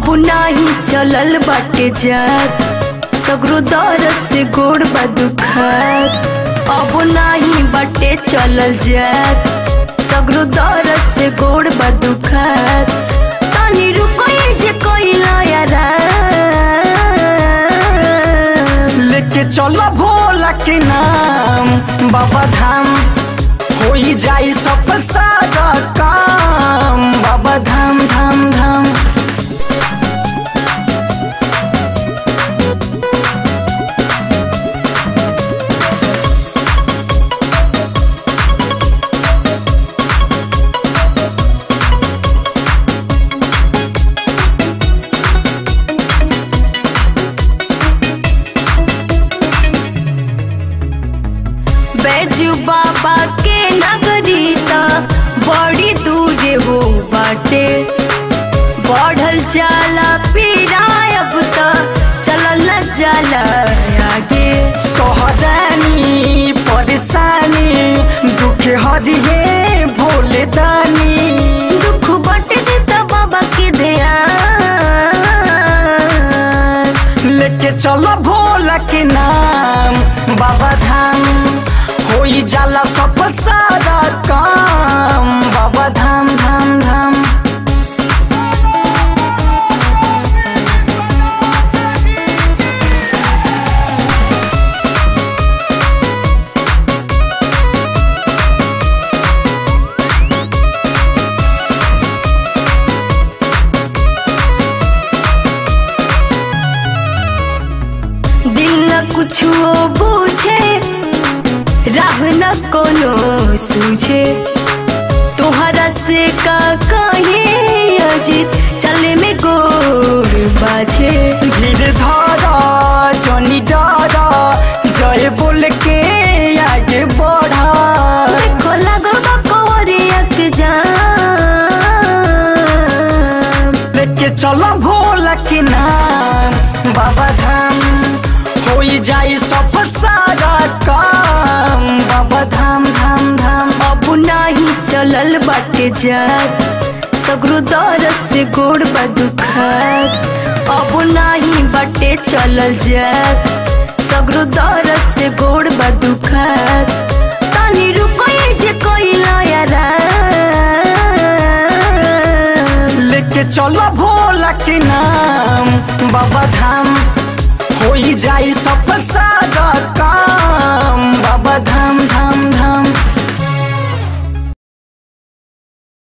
अब नाही चलल बाटे जात सगरो दर्द से गोड़ बा दुखात अब नाही बाटे चलल जात सगरो दर्द से गोड़ बा दुखात तनी रुको ये जे कोइला यारा लेके चलो भोला के नाम बाबा धाम होई जाई सफल सारा काम बाबा धाम धाम धाम बैजू बाबा के नगरीता बड़ी दूर हो बाटे बढ़ल जाला पीराय अब त चलल न जाला आगे सोहरानी परेशानी दुख हरिये भोले दानी दुख बट देता बाबा के ध्यान लेके चलो भोला के नाम बाबा धाम होई जाला सफल सारा काम बाबा धाम धाम धाम दिल न कुछ बूझे राह न कोनो सूझे तोहरा से का कहे अजीत चले में गोर बाझे धीरे धारा जनी डारा जय बोल के आगे बढ़ा देखो लगो बा कोरिया के जाम लेके चलो भोला के नाम बाबा धाम होई जाई सफल सारा काम बाबा धाम धाम धाम अब नाही चलल बाटे जात सगरो दर्द से गोड़ बा दुखात अब नाही बाटे चलल जात सगरो दर्द से गोड़ बा दुखात तनी रुको ये जे कोइला यारा लेके चलो भोला के नाम बाबा धाम होई जाई सफल सारा काम बाबा धाम